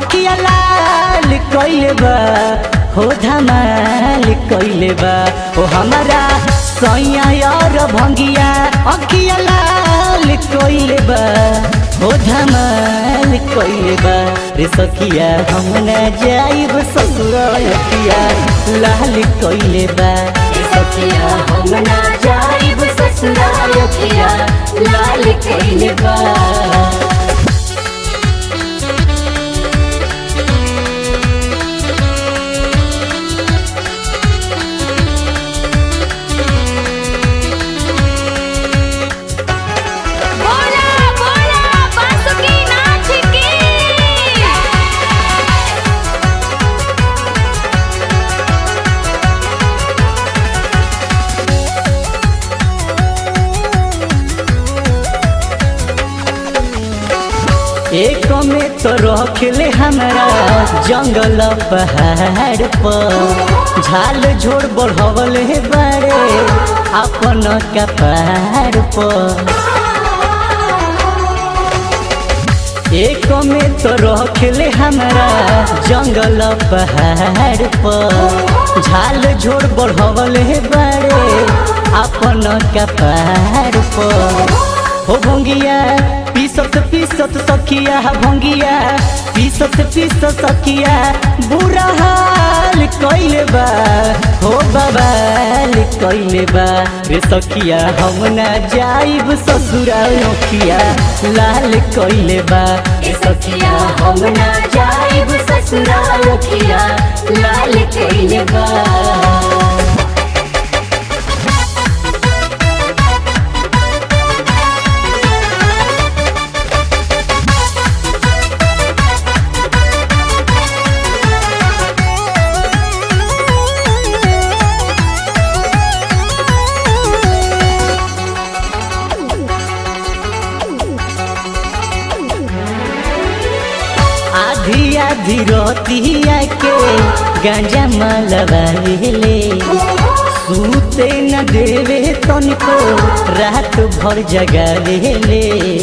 अखिया लाल कइले बा हो धमाल कइले बा ओ हमारा सैया यार भंगिया अखिया लाल कइले बा हो धमाल कइले बा रे सखिया हम न जाइब ससुर अखिया लाल कइले बा रे सखिया हम न जाइब ससुर अखिया लाल कइले बा बोला बोला बांसुरी नाच की एक में तो रखले हमरा जंगल पहाड़ पर झाल झोड़ बढ़वले बारे अपन कपार पर एक में तो रखले हमरा जंगल पहाड़ पर झाल झोड़ बढ़वले बारे अपन कपार पर हो भंगिया पीसत पीसत सखिया भंगिया पीसत पीसत सखिया बुरा हाल कइले बा हो बवाल कइले बा रे सखिया हम ना जाइब ससुरा नोखिया लाल कइले बा रे सखिया हम ना जाइब ससुरा नोखिया लाल कइले बा आधी आधी रोतिया के गांजा मलवाले सूते न देवे तनिको रात भर जगावेले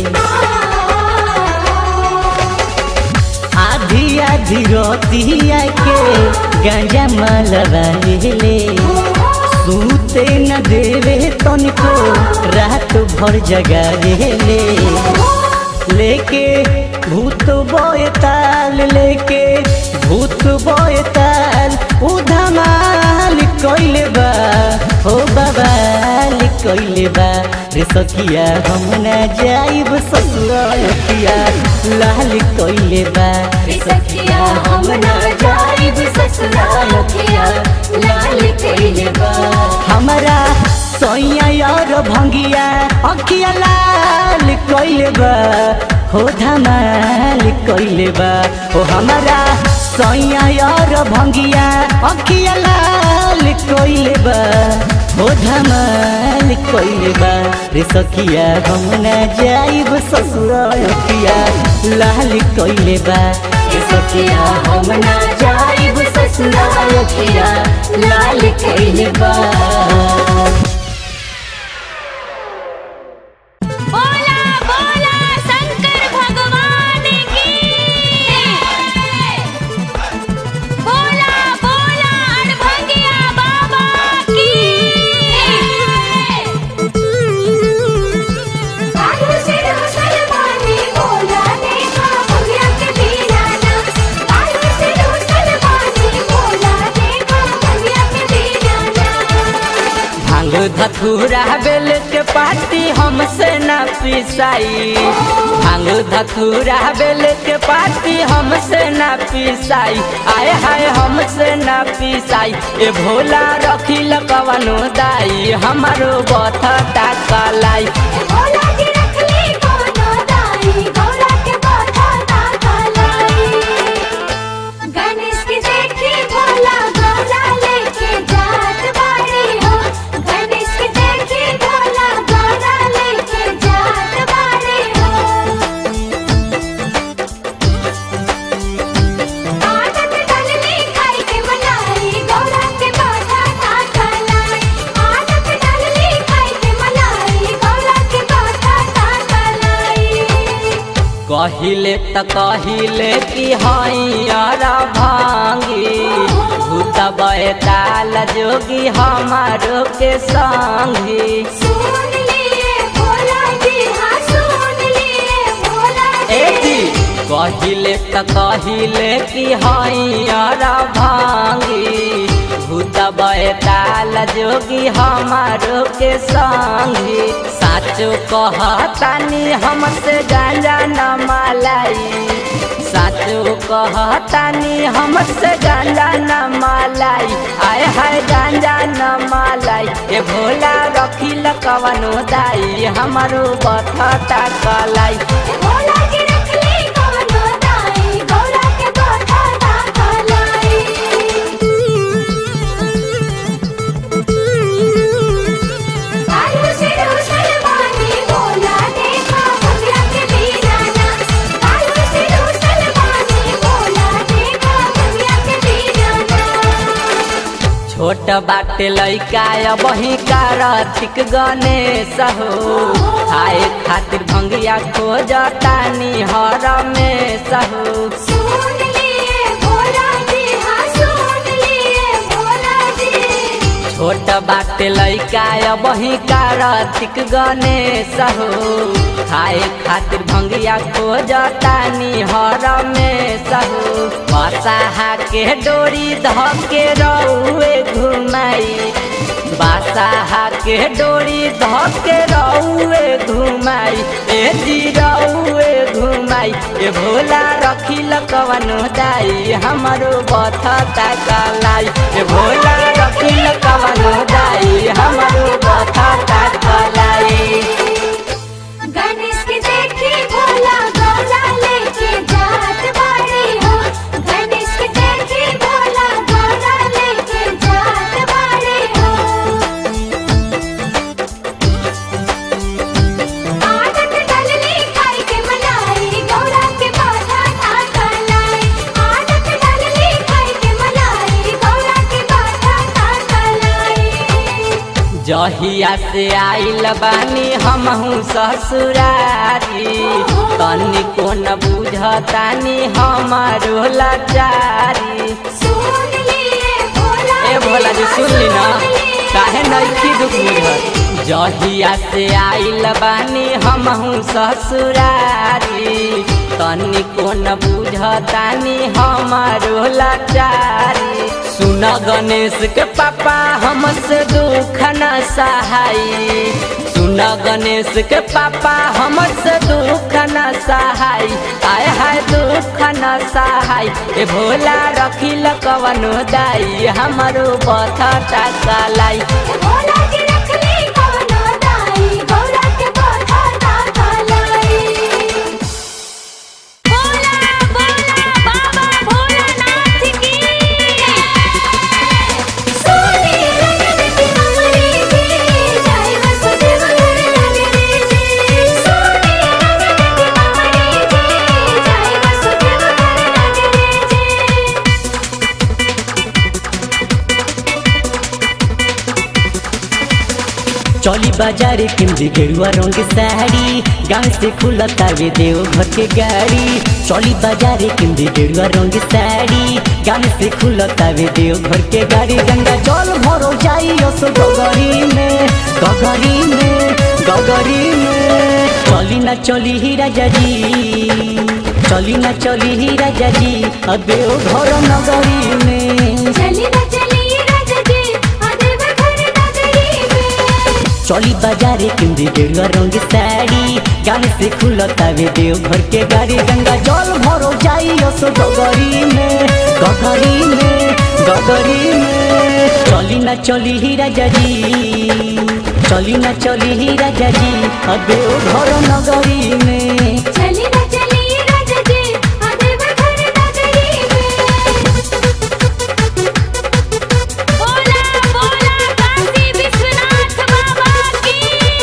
आधी आधी रोतिया के गांजा मलवाले सूते न देवे तनिको रात भर जगावेले लेके भूत बोयताल लेके भूत बोयताल उधमाल कइले बा हो बवाल कइले बा रे सखिया हम ना जाइब ससुरतिया लाल कइले बा रे सखिया हम ना जाइब ससुरतिया लाल कइले बा हमरा सैया यार भंगिया अखिया लाल कइले बा हो धमाल कइले बा हो हमारा सैया यार भंगिया अखिया लाल कइले बा हो धमाल कइले बा रे सखिया हम ना जाइब ससुर अखिया लाल कइले बा रे सखिया हम ना जाइब ससुर अखिया लाल कइले बा बोला बोला शंकर भगवान की बोला बोला अड़भंगिया बाबा की आलू से रोसल पानी बोला देखा भैया के दीवाना आलू से रोसल पानी बोला देखा भैया के दीवाना भांग धतूरा बेल के पाती हमसे न पिसाई भांग धतूरा बेल के पाती हमसे न पिसाई आए हाय हमसे न पिसाई ए भोला रखी कवनो दाई हमारो बथा कलाई बोला की रखली कोनो दाई बोला के बाधा ताका लाई गणेश की देखी भोला गोला लेके जात बाड़ी हो गणेश की देखी भोला गोला लेके जात बाड़ी हो आदत डलली खाई के मलाई गौरा के बाधा ताका लाई आदत डलली खाई के मलाई गौरा के बाधा कहिले त कहिले कि हैरा भांगी भूत बैताल जोगी हमारो के संगी सुन लिए भोला जी हाँ सुन लिए भोला ए जी जी कहिले त कहिले कि हैरा भांगी भूत बैताल जोगी हमारो के संगी साचो कहतानी हमसे गांजा न मलाई साचो कहतानी हमसे गांजा न मलाई आय हाय गांजा न मलाई ए भोला रखिल कवनो दाई हमारो बथता कलाई भोला जी रख ली कोनो दाई गौरा के बाधा दाखलाई कालू से रोशन बानी भोला देखा भगला के बीराना कालू से रोशन बानी भोला देखा भगला के बीराना छोट बाटे लैका बही कार्तिक गणेश हो खाए खातिर भंगिया खोजतानी हर में सहो सुन लिए भोला जी हाँ सुन लिए भोला जी छोट बाटे लैका बही कार्तिक गणेश हो खाए खातिर भंगिया खोजतानी हर में सहो बसाहा के डोरी धके रौए घुमाई बासाहा के डोरी धके रौए घुमाई ए जी रौए घुमाई ए भोला रखिल कवनो दाई हमारो बथता कलाई ए भोला रखिल कवनो दाई हमारो बथता कलाई गणेश के देखी भोला गौरा लेके जात बाड़ी हो गणेश के देखी भोला गौरा लेके जात बाड़ी हो आदत डलली खाई के मलाई गौरा के बाधा ना कलाई आदत डलली खाई के मलाई गौरा के बाधा ना कलाई जहिया से आइल बानी हमहू ससुरारी तनी को न बुझतानी हमारो लाचारी सुन लिए भोला ए भोला जी सुन ली ना काहे नइखी दुख बुझत जहिया से आइल बानी हमहू ससुरारी तनी को न बुझतानी हमारो लाचारी सुन गणेश के पापा हमसे दुख न सहाई सुन गणेश के पापा हमसे दुख न सहाई आय हाय दुख न सहाय ए भोला रखिल कवनो दाई हमारो बथता कलाई भोला जी रख ली कोनो दाई गौरा के बाधा ना कलाई बोला बोला बाबा भोलानाथ की सोनी रंगत की कमरी जी जय वसुदेव नगरी जी सोनी रंगत की कमरी जी जय वसुदेव नगरी जी चली बाजारे किमदी गेरुआ रंग साड़ी गाँव से खुलता वे देव घर के गाड़ी चली बाजारे किमदी गेरुआ रंग साड़ी गाँव से खुलता वे देव घर के गाड़ी गंगा जल भरो जाई असो गगरी में गगरी में गगरी में चली ना चली ही राजा जी चली ना चली ही राजा जी अबे ओ घर नगरी में चली न चली राजा जी अदेव घर नगरी में चली बाजारे किंदी गेरुआ रंग साड़ी गाने से खुलता वे देव घर के गाड़ी गंगा जल भरो जाई असो गगरी में गगरी में गगरी में चली ना चली ही राजा जी चली ना चली ही राजा जी अबे ओ घर नगरी में चली न चली राजा जी अदेव घर नगरी में बोला बोला काशी विश्वनाथ बाबा की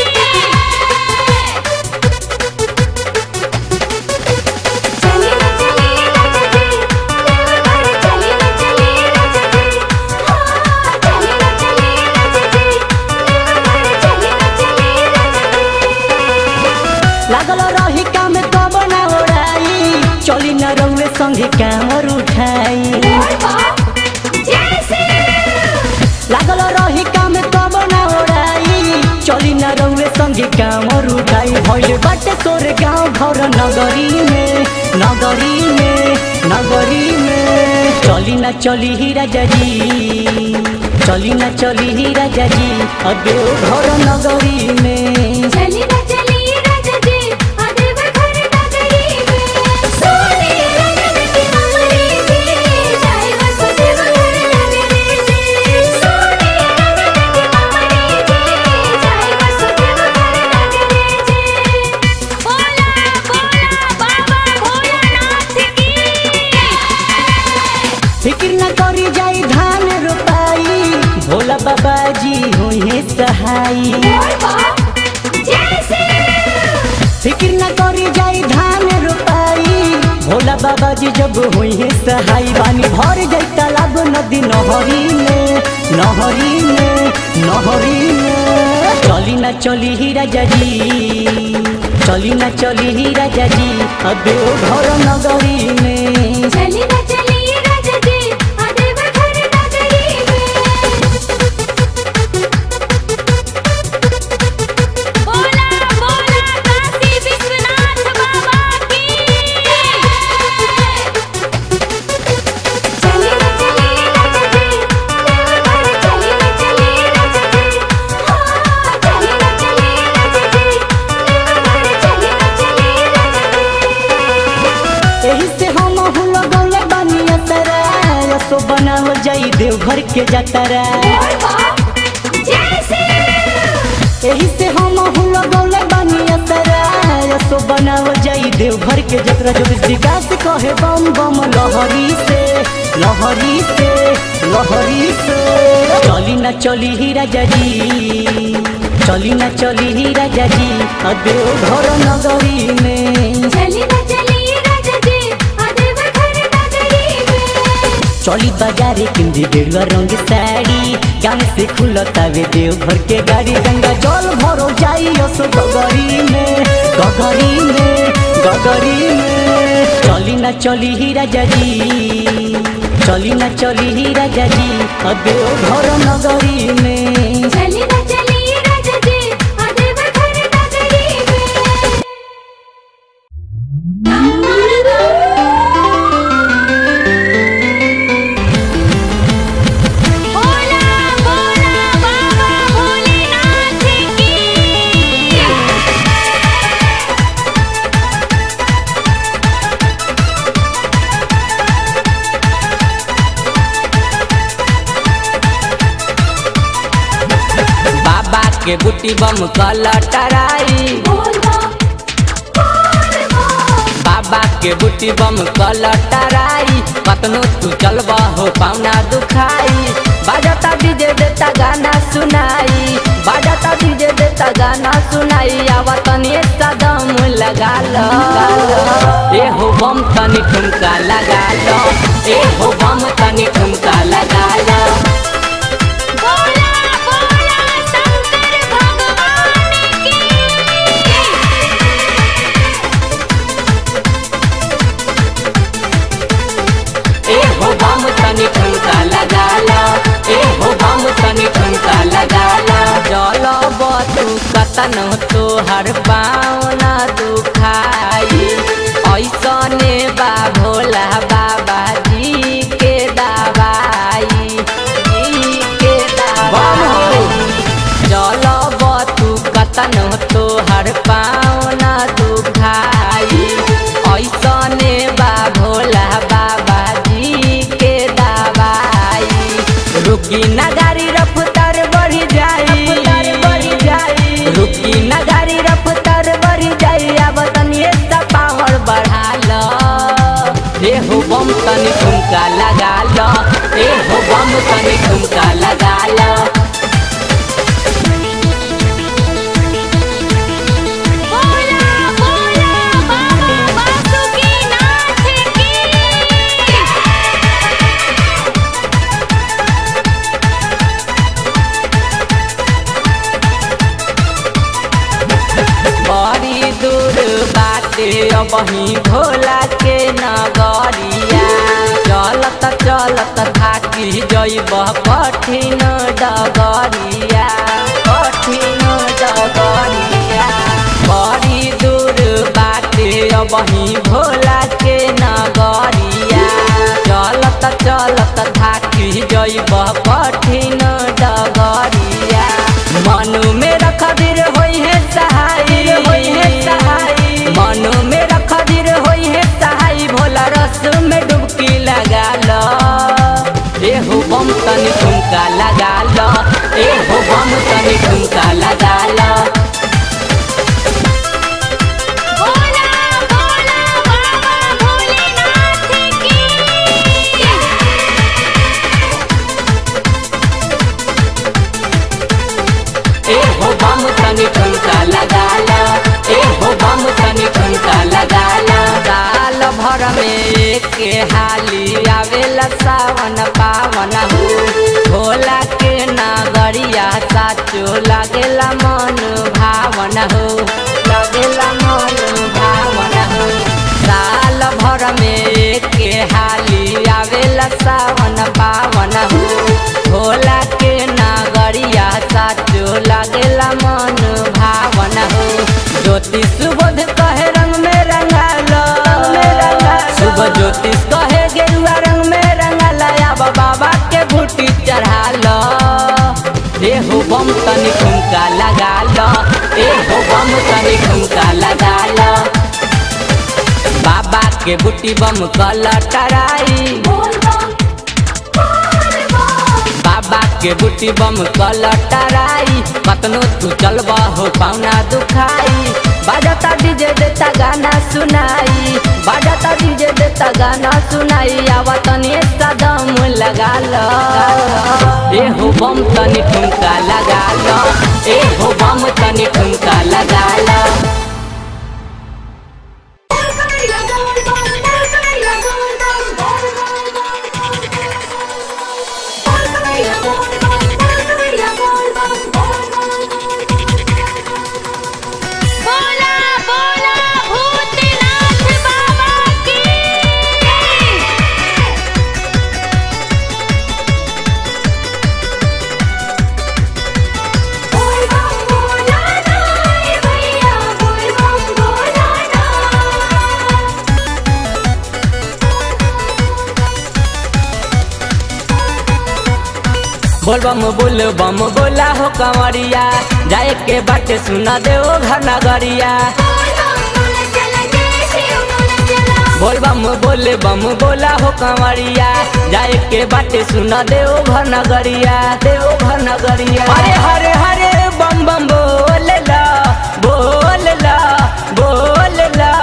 चली न चली राजा जी देव घर चली न चली राजा जी हाँ चली न चली राजा जी देव घर चली न चली राजा जी लागल रही काम कामर उठाई भइल बाटे तोर गाँव घर नगरी में नगरी में नगरी में चली ना चली ही राजा जी चली ना चली ही राजा जी अबे घर नगरी में चली न चली राजा जी अदेव घर नगरी में सोने रंगन की कमरी जी जाए वसुदेव घर नगरी जी सोने रंगन की कमरी जी जाए वसुदेव घर नगरी जी बोला बोला बाबा भोलानाथ की फिक्र न करी जाई धान रोपाई भोला बाबा जी होए सहाई और बाप जैसे फिक्र न करी जाई धान रोपाई भोला बाबा जी जब होए सहाई बानी भर जाई तालाब नदी नहरी में नहरी में नहरी में चली ना चली ही राजा जी चली ना चली ही राजा जी अबे ओ घर नगरी में चली न चली राजा जी अदेव घर नगरी में बोला बोला काशी विश्वनाथ बाबा की चली न चली राजा जी देवघर चली न चली राजा जी हाँ चली न चली राजा जी देवघर चली न चली राजा जी एही से हम हुल गौले बानी असरा सो बनावल जाई देवघर के जतरा और बाप जैसे एही से हम हुल गौले बानी असरा सो बनावल जाई देवघर के जतरा जो विकास कहे बम बम लहरी से लहरी से लहरी से चली ना चली ही राजा जी चली ना चली ही राजा जी अबे ओ घर नगरी में चली न चली राजा जी अदेव घर नगरी में चली बाजारे किंदी गेरुआ रंग साड़ी गाँव से खुलतावे देव घर के गाड़ी गंगा जल भरो जाई असो गगरी में गगरी में गगरी में चली ना चली ही राजा जी चली ना चली ही राजा जी अबे ओ घर नगरी में चली न चली राजा जी अदेव घर नगरी में बोला बोला बाबा भोलेनाथ की बाबा के बुटी बम कलटराई बोल बम बोल बम बाबा के बुटी बम कलटराई कतनो तू चलबा हो पाउना दुखाई बाजता डीजे देता गाना सुनाई बाजता डीजे देता गाना सुनाई आवा तनी सदम लगा लो ए हो बम तनी ठुमका लगा लो ए हो बम तनी ठुमका लगा लो बोला बोला शंकर भगवान की ए हो बम तनी ठुमका लगा ला ए हो बम तनी ठुमका लगा ला जल बतू कतन तोहर पाँव न दुखाई ऐसने बा भोला बाबा जी के दवाई जी के दवाई जल बतू कतन तोहर पाँव न दुखाई ऐसने बा भोला बाबा जी के दवाई रुकी ना गाड़ी रफ्तार बढ़ी जाई बढ़ी जाई रुकी ना गाड़ी रफ्तार बढ़ी जाई अब तनी सा पावर बढ़ा लो ए हो बम तनी ठुमका लगा लो ए हो बम तनी ठुमका लगा लो बोला बोला बाबा वासुकीनाथ की बड़ी दूर बाटे अबही भोला के नगरिया चलत चलत थाकी जइब कठिन डगरिया कठिन डगरिया अबही भोला के नगरिया चलत चलत थाकी जइब कठिन डगरिया मनु में रखदिर होई है सहाय होई है सहाय मनु में रखदिर होई है सहाय भोला रस में डुबकी लगा लो एहो बम तनी ठुमका लगा लो एहो बम तनी ठुमका लगा लो बोला बोला बाबा भोलेनाथ की एहो बम तनी ठुमका लगा लो एहो बम तनी ठुमका लगा लो साल भर में एक हाली आवेला सावन पावन हो भोला के नगरिया साचो लागेला मन भावन हो लागेला मन भावन हो साल भर में एक हाली आवेला सावन पावन हो भोला के नगरिया साचो लागेला मन भावन हो ज्योति सुबोध कहे रंग में रंगालो सुबह ज्योतिष कहे गेरुआ रंग में रंगाला अब बाबा के भूटी चढ़ा लो एहो बम तनी ठुमका लगा लो एहो बम तनी ठुमका लगा लो बाबा के बूटी बम कल टराई बोल बम बोल बम बाबा के बूटी बम कल टराई कतनो तू चलबा हो पाउना दुखाई बाजता डीजे देता गाना सुनाई बाजता डीजे देता गाना सुनाई आवा तनी सदम लगा लो एहो बम तनी ठुमका लगा लो एहो बम तनी ठुमका लगा लो बोला बोला भूतनाथ बाबा की बोल बम बोल बम बोला हो कंवरिया जाए के बाटे सुना दे ओ घर नगरिया बोल बम बोल बम बोला हो कंवरिया जाए के बाटे सुना दे ओ घर नगरिया दे ओ घर नगरिया अरे हरे हरे बम बम बोल ला बोल ला बोल ला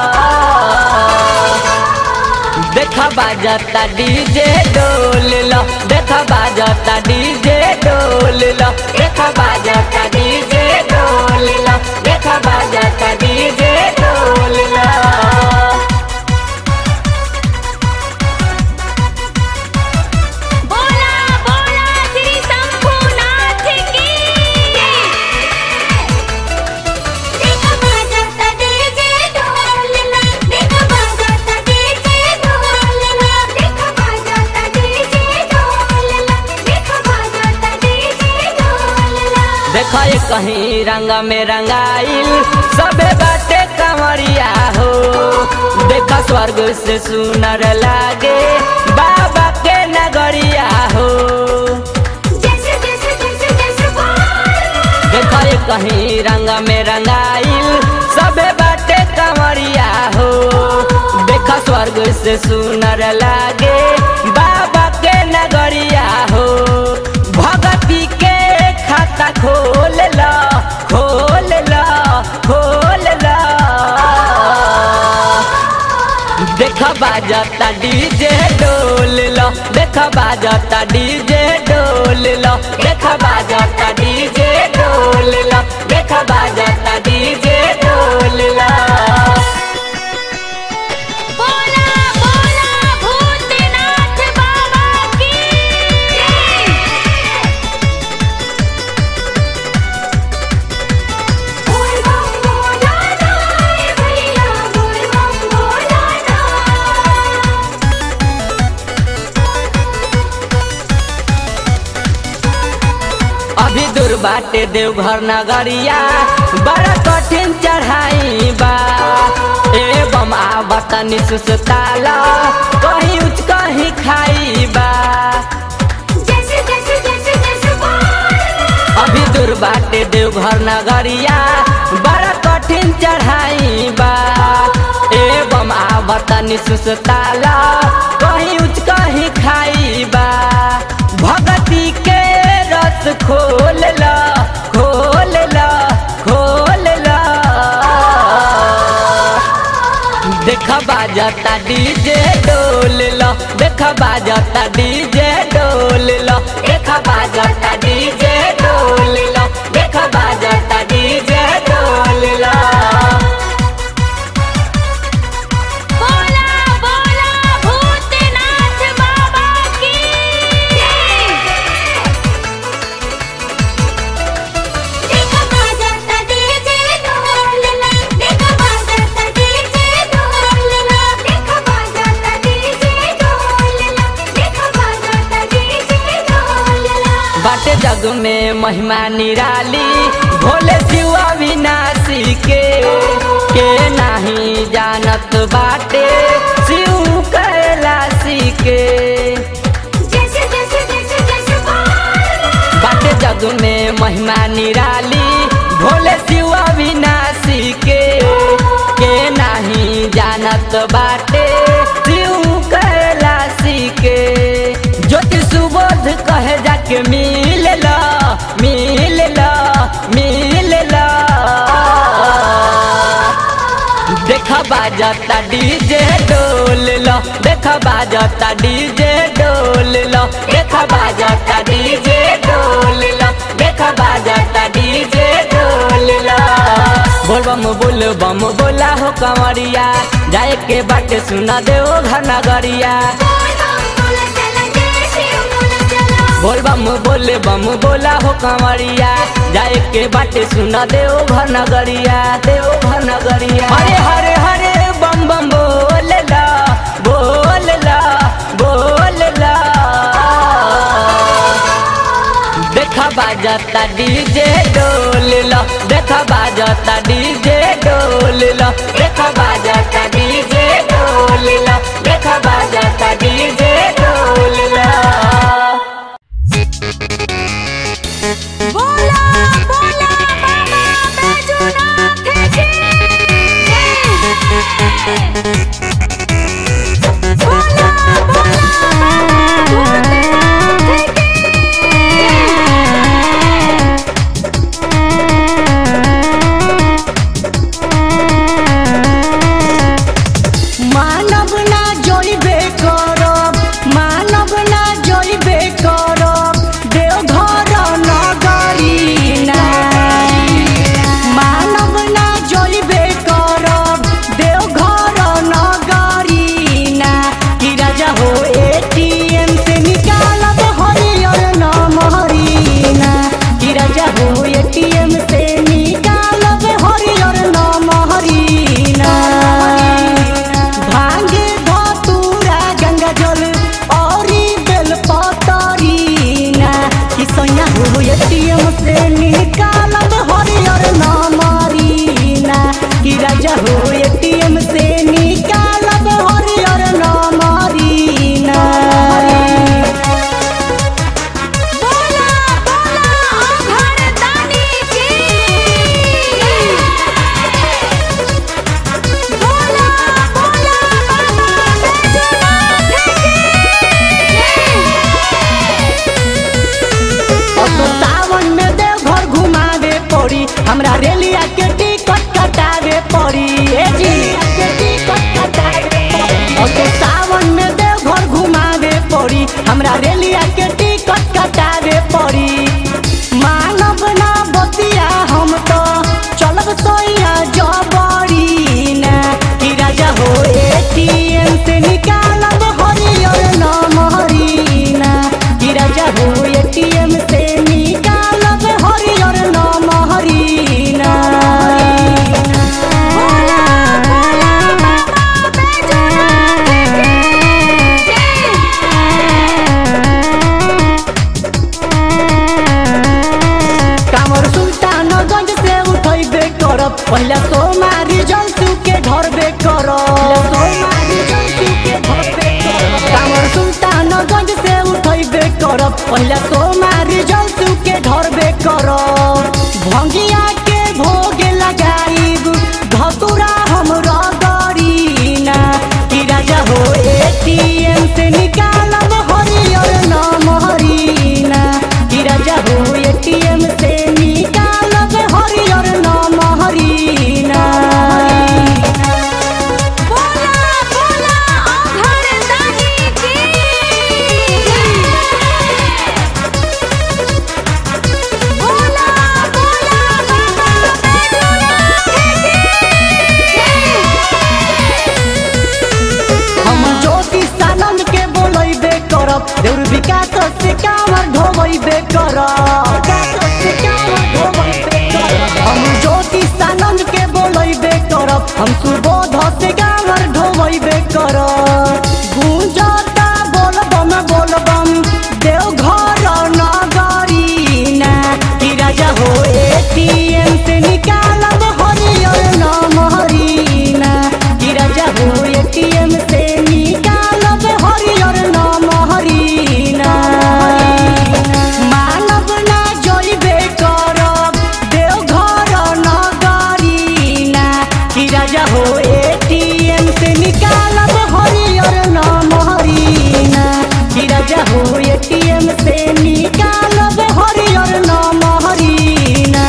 देखा बाजता डीजे डोल लो देखा बाजता डीजे डोल लो देखा बाजता डीजे डोल लो देखा बाजता डीजे डोल लो बोला बोला श्री शंभुनाथ की देखा ये कहीं रंग में रंगाइल सबे बाटे कंवरिया हो देखा स्वर्ग से सुनर लागे बाबा के नगरिया हो देखा ये कहीं रंग में रंगाइल सबे बाटे कंवरिया हो देखा स्वर्ग से सुनर लागे बाबा के नगरिया हो भगती के खाता खोल ला खोल ला खोल ला देखा बाजता डीजे डोल लो देखा बाजता डीजे डोल लो देखा बाजता डीजे डोल लो देखा बाजता डीजे डोल लो बोला बोला भूतनाथ बाबा की अभी दूर बाटे देवघर नगरिया बड़ा कठिन चढ़ाई बा ए बम आवत निसुसताला कहीं उच कहीं खाई बा जैसे जैसे जैसे जैसे बोल अभी दूर बाटे देवघर नगरिया बड़ा कठिन चढ़ाई बा ए बम आवत निसुसताला कहीं उच कहीं खाई बा भगती के रस खोल ला खोल ला खोल ला देखा बाजता डीजे डोल लो देखा बाजता डीजे डोल लो देखा बाजता डीजे डोल लो देखा बाजता डीजे डोल लो बोला बोला भूतनाथ बाबा की देखा बाजाता डीजे ढोलना देखा बाजाता डीजे ढोलना देखा बाजाता डीजे ढोलना देखा बाजाता डीजे ढोलना बाटे जग में महिमा निराली भोले शिव अविनाशी के के नहीं जानत बाटे शिव कैलाशी के जैसे जैसे जैसे जैसे बोल बाटे जग में महिमा निराली भोले शिव अविनाशी के के नहीं जानत बाटे शिव कैलाशी के ज्योति सुबोध कहे जाके मिल ला मिल ला मिल ला देखा बाजता डीजे डोल लो देखा बाजता डीजे डोल लो देखा बाजता डीजे डोल लो देखा बाजता डीजे डोल लो बोल बम बोल बम बोला हो कंवरिया जाए के बाटे सुना दे ओ घर नगरिया बोला चला जय शिव बोला चला बोल बम बोले बम बोला हो कंवरिया जाए के बाटे सुना दे ओ घर नगरिया दे ओ घर नगरिया हरे हरे हरे बम बम बोल ला बोल ला बोल ला देखा बाजता डीजे डोल लो देखा बाजता डीजे डोल लो देखा बाजता डीजे डोल लो देखा बाजता डीजे डोल लो बोला बोला बाबा बैजूनाथ की बोला बोला भूतनाथ मानव ना जोइबे करब पहिला सोमारी जलसु के धरबे कर कामर सुल्तानगंज से उठैबे कर पहिला सोमारी जलसु के धरबे कर भंगिया के भोग लगाइब धतुरा हमरा गरीना कि राजा हो एटीएम से निकालब हरियर नाम हरीना कि राजा हो एटीएम से निकालब हरियर नाम हरीना बोला बोला अघर दानी की बोला बोला बाबा हम ज्योतिष आनंद के बोलैबे करब देउर विकास से कामर ढोबैबे करब हम ज्योतिष आनंद के बोलैबे करब हम सुबोध से कामर ढोबैबे करब गूंजता बोलबम बोलबम देवघर नगरीना कि राजा हो एटीएम से निकालब हरियर नाम हरीना कि राजा हो एटीएम से निकालब हरियर नाम हरीना मानव ना जइबे करब देवघर नगरीना कि राजा हो एटीएम से निकालब हरियर नाम हरीना कि राजा हो एटीएम से निकालब हरियर नाम हरीना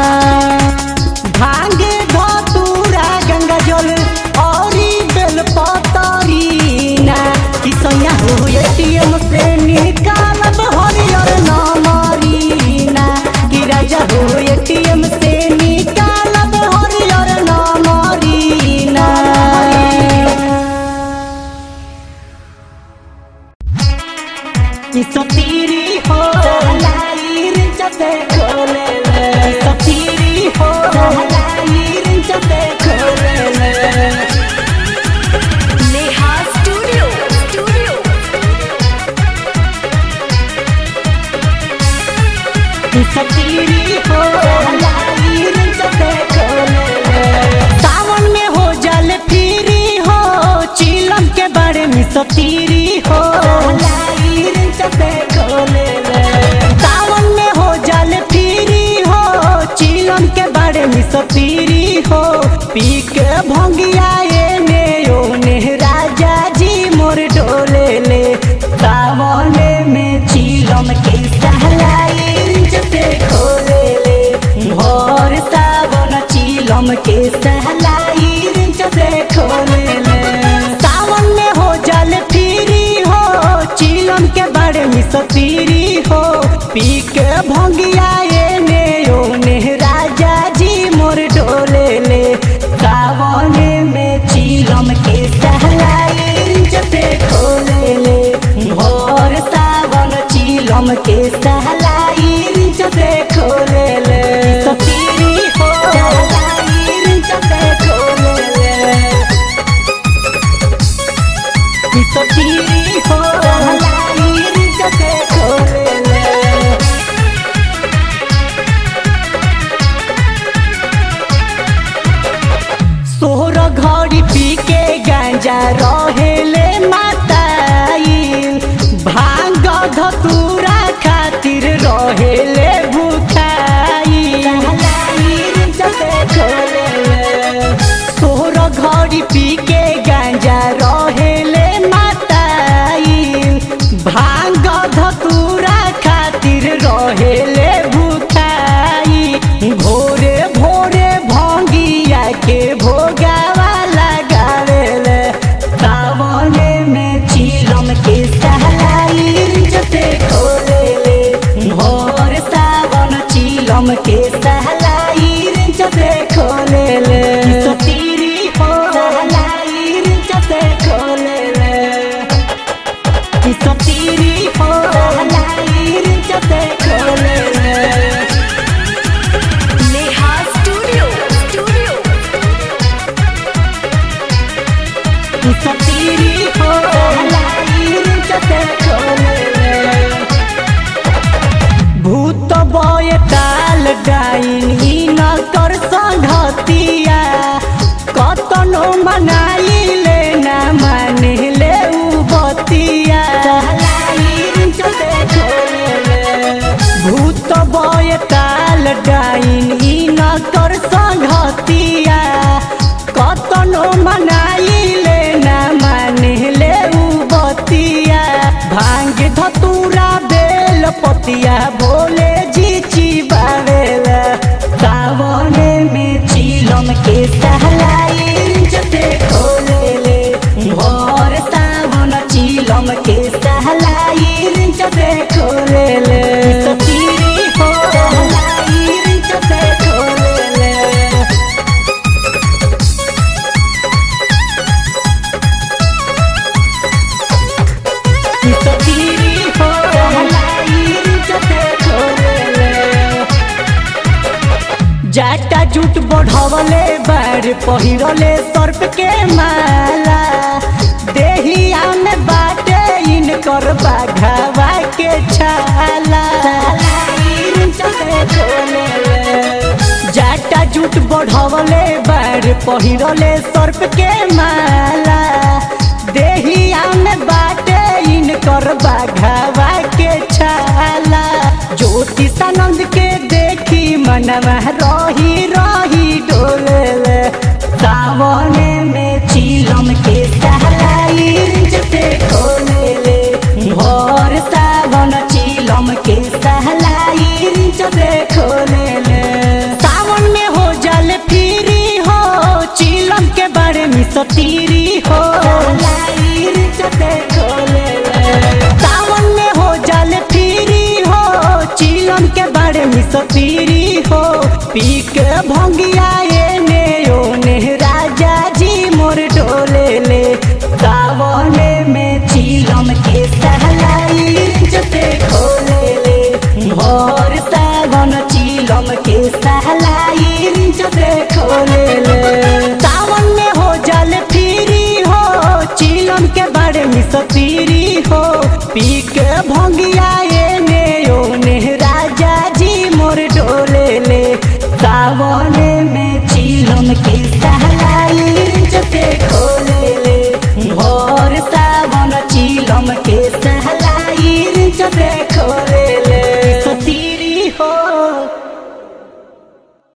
भांगे धतूरा गंगा जल औरी बेल पतरीना कि सैया हो एटीएम से निकालब हरियर नाम हरीना कि राजा हो एटीएम से निकालब हरियर नाम हरीना कि सतीरी हो लाइर जते खोले ले सतीरी हो लाइर जते खोले ले नेहा स्टूडियो स्टूडियो कि सतीरी हो लाइर जते खोले ले सावन में हो जल फिरी हो चिलम के बारे में सतीरी हो लाइर जते खोले ले सावन में हो जल फिरी हो चिलम के बारे में सतीरी हो पी के भंगिया एने ओने राजा जी मोर डोले ले सावने में चिलम के सहलाई जते खोले ले भोर सावन चिलम के सहलाई जते खोले ले सावन में हो जल फिरी हो चिलम के बारे में सतीरी हो पी के भंगिया एने ओने राजा जी मोर डोले ले सावने में चिलम के सहलाई जते खोले ले भोर सावन चिलम के सहलाई जते खोले ले सतीरी हो सहलाई जते खोले ले सतीरी हो सहलाई जते खोले ले सोहर घड़ी पी के गांजा रहेले माताई भांग धतूरा खातिर रहेले भूखाई सोहर घड़ी पी के गांजा रहेले माताई भांग धतूरा खातिर रहेले भूखाई भोरे भोरे भंगिया के भोगावा लगावेले सावने में चिलम के सहलाई जते खोलेले भोर सावन चिलम के सहलाई जते खोलेले सतीरी हो सहलाई जते खोलेले सतीरी हो सहलाई जते खोलेले नेहा स्टूडियो स्टूडियो सतीरी हो लाइर जते खोले भूत बय ताल डाइन ई न कर संघती बतिया भोले जी चिबावेला सावने में चिलम के सहलाई जते खोलेले भोर सावन चिलम के सहलाई जते खोलेले सतीरी हो सहलाई जते खोलेले सतीरी हो सहलाई जते खोलेले जाटा जूट बढ़वले बार पहिरले सर्प के माला देहिया में बाटे इनकर बाघावा के छाला जाटा जूट बढ़वले बार पहिरले सर्प के माला देहिया में बाटे इनकर बाघावा के छाला ज्योतिषानंद के देखी मनवा रही रही डोले सावने में चिलम के सहलाई जते खोले भोर सावन चिलम के सहलाई जते खोले सावन में हो जल फिरी हो चिलम के बारे में सतीरी हो जते खोले सावन में हो जल फिरी हो चिलम के बारे में सतीरी हो पी के भंगिया एने ओने राजा जी मोर डोले ले सावने में चिलम के सहलाई जते खोले ले भोर सावन चिलम के सहलाई जते खोले ले सावन में हो जल फिरी हो चिलम के बारे में सतीरी हो पी के भंगिया एने ओने राजा जी मोर डोले ले सावने में चिलम के सहलाई जते खोले ले भोर सावन चिलम के सहलाई जते खोले